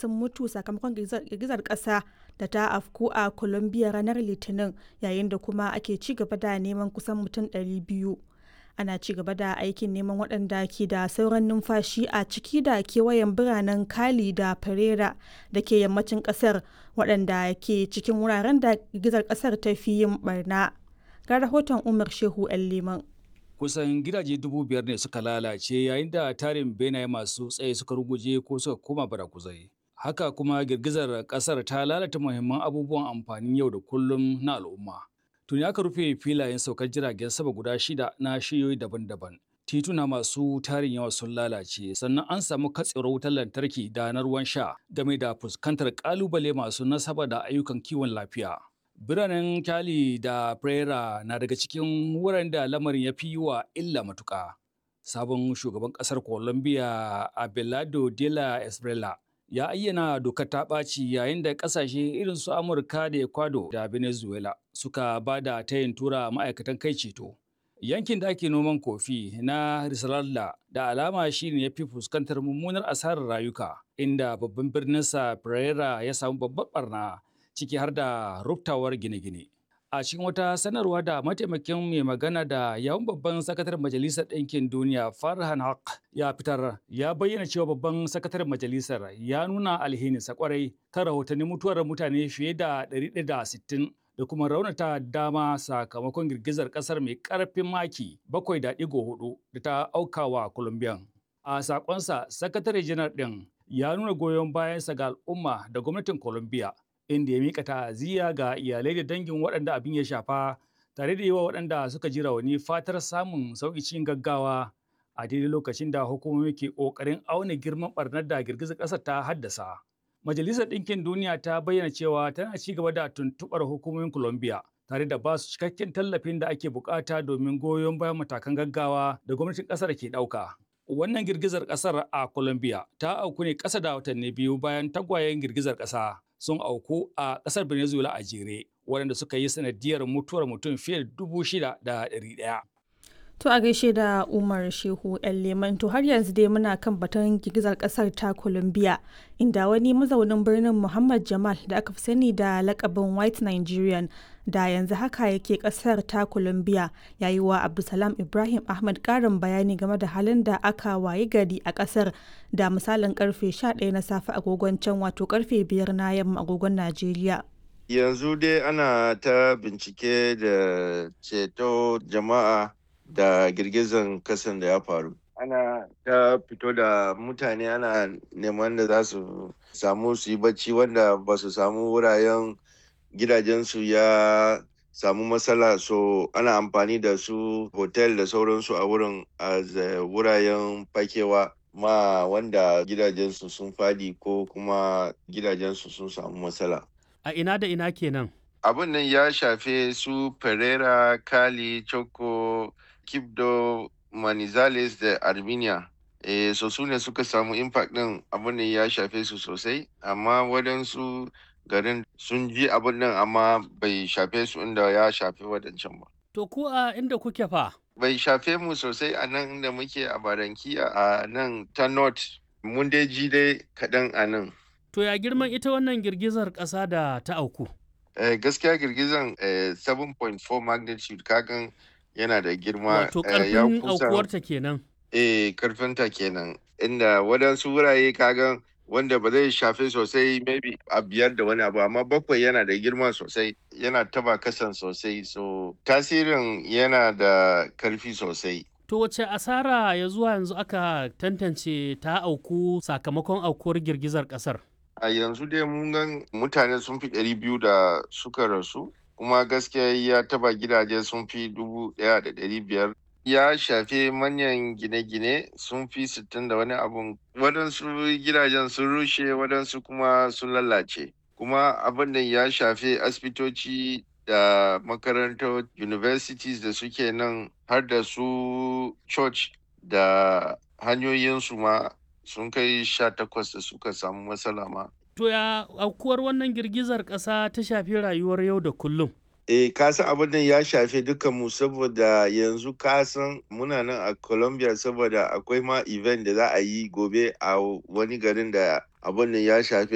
sun mutu sakamakon girgizar ƙasa da ta afku a Colombia ranar Litinin yayin da kuma ake ci gaba da neman kusan mutum 200. Ana ci gaba da aikin neman waɗanda ke da sauran numfashi a ciki da kewayen biranen Cali da Pereira da ke yammacin ƙasar waɗanda ke cikin wuraren da girgizar ƙasar ta fi yin barna. Ga rahoton Umar Shehu 'yan Liman. kusan gidaje dubu biyar ne suka lalace yayin da tarin benaye masu tsaye suka ruguje ko suka koma barakuzai. Haka kuma girgizar kasar ta lalata muhimman abubuwan amfanin yau da kullum na al'umma. Tuni aka rufe filayen saukar jiragen sama guda shida na shiyoyi daban-daban. Tituna masu tarin yawa sun lalace sannan an samu katsewar wutar lantarki da na ruwan sha game da fuskantar kalubale masu nasaba da ayyukan kiwon lafiya. Biranen Cali da Pereira na daga cikin wuraren da lamarin ya fi wa illa matuƙa. Sabon shugaban ƙasar Colombia Abelardo de la Esbrela ya ayyana dokar ta ɓaci yayin da ƙasashe irin su Amurka da Ecuador da Venezuela suka ba da tayin tura ma'aikatan kai ceto. Yankin da ake noman kofi na Risaralda da alama shi ne ya fi fuskantar mummunar asarar rayuka, inda babban birninsa Pereira ya samu babbar barna. ciki har da ruftawar gine-gine. A cikin wata sanarwa da mataimakin mai magana da yawun babban sakataren Majalisar Ɗinkin Duniya Farhan Haq ya fitar ya bayyana cewa babban sakataren majalisar ya nuna alhininsa kwarai kan rahotannin mutuwar mutane fiye da 160 da kuma raunata dama sakamakon girgizar ƙasar mai ƙarfin maki 7.4 da ta aukawa Colombian. A sakonsa, sakatare janar ɗin ya nuna goyon bayansa ga al'umma da gwamnatin Colombia inda ya mika ta'aziyya ga iyalai da dangin waɗanda abin ya shafa tare da yi wa waɗanda suka ji rauni fatar samun sauƙi cikin gaggawa a daidai lokacin da hukumomi ke ƙoƙarin auna girman ɓarnar da girgizar ƙasar ta haddasa. Majalisar Ɗinkin Duniya ta bayyana cewa tana ci gaba da tuntuɓar hukumomin Colombia tare da ba su cikakken tallafin da ake bukata domin goyon bayan matakan gaggawa da gwamnatin ƙasar ke ɗauka. Wannan girgizar ƙasar a Colombia ta auku ne ƙasa da watanni biyu bayan tagwayen girgizar ƙasa. sun auku a ƙasar Venezuela a jere waɗanda suka yi sanadiyar mutuwar mutum fiye da dubu shida da ɗari ɗaya. To a gaishe da Umar Shehu ‘yan Leman to har yanzu dai muna kan batun girgizar ƙasar ta Colombia inda wani mazaunin birnin Muhammad Jamal da aka fi sani da lakabin White Nigerian da yanzu haka yake ƙasar ta Colombia ya yi wa Abdulsalam Ibrahim Ahmad ƙarin bayani game da halin da aka wayi gari a ƙasar da misalin karfe 11 na safe agogon can wato karfe 5 na yamma agogon Najeriya. Yanzu dai ana ta bincike da ceto jama'a da girgizan kasan da ya faru. Ana ta fito da mutane ana neman da za su samu su yi bacci wanda ba su samu wuraren gidajensu ya samu matsala so ana amfani da su hotel da sauransu a wurin a wuraren fakewa ma wanda gidajensu sun fadi ko kuma gidajensu sun samu matsala. A ina da ina kenan? Abin nan ya shafe su Pereira, Cali, Choco, Kibdo, Manizales da Armenia. E, so su ne suka samu impact din abin nan ya shafe su sosai, amma waɗansu garin sun ji abin nan amma bai shafe su inda ya shafe waɗancan ba. To ku a inda kuke fa? Bai shafe mu sosai a nan inda muke a Barankiya a nan ta North. Mun dai ji dai kaɗan a nan. To ya girman ita wannan girgizar ƙasa da ta auku? Eh, gaskiya girgizan eh, 7.4 magnitude kagan yana da girma. Wato ƙarfin aukuwarta kenan. Eh, ƙarfinta kenan. Inda waɗansu wurare kagan wanda ba zai shafe sosai maybe a biyar da wani abu amma bakwai yana da girma sosai yana taba kasan sosai so tasirin yana da karfi sosai To wace asara ya zuwa yanzu aka tantance ta auku sakamakon aukuwar girgizar kasar? a yanzu dai mun gan mutane sun fi ɗari biyu da suka rasu kuma gaskiya ya taba gidaje sun fi dubu ɗaya da ɗari biyar ya shafe manyan gine-gine sun fi sittin da wani abun waɗansu gidajen sun rushe waɗansu kuma sun lalace kuma abin da ya shafe asibitoci da makarantar universities da suke nan har da su church da hanyoyinsu ma sun kai sha takwas da suka samu matsala ma. To ya aukuwar wannan girgizar ƙasa ta shafi rayuwar yau da kullum? Eh, kasan abin nan ya shafe mu saboda yanzu kasan muna nan a Colombia saboda akwai ma event da za a yi gobe a wani garin da abin nan ya shafe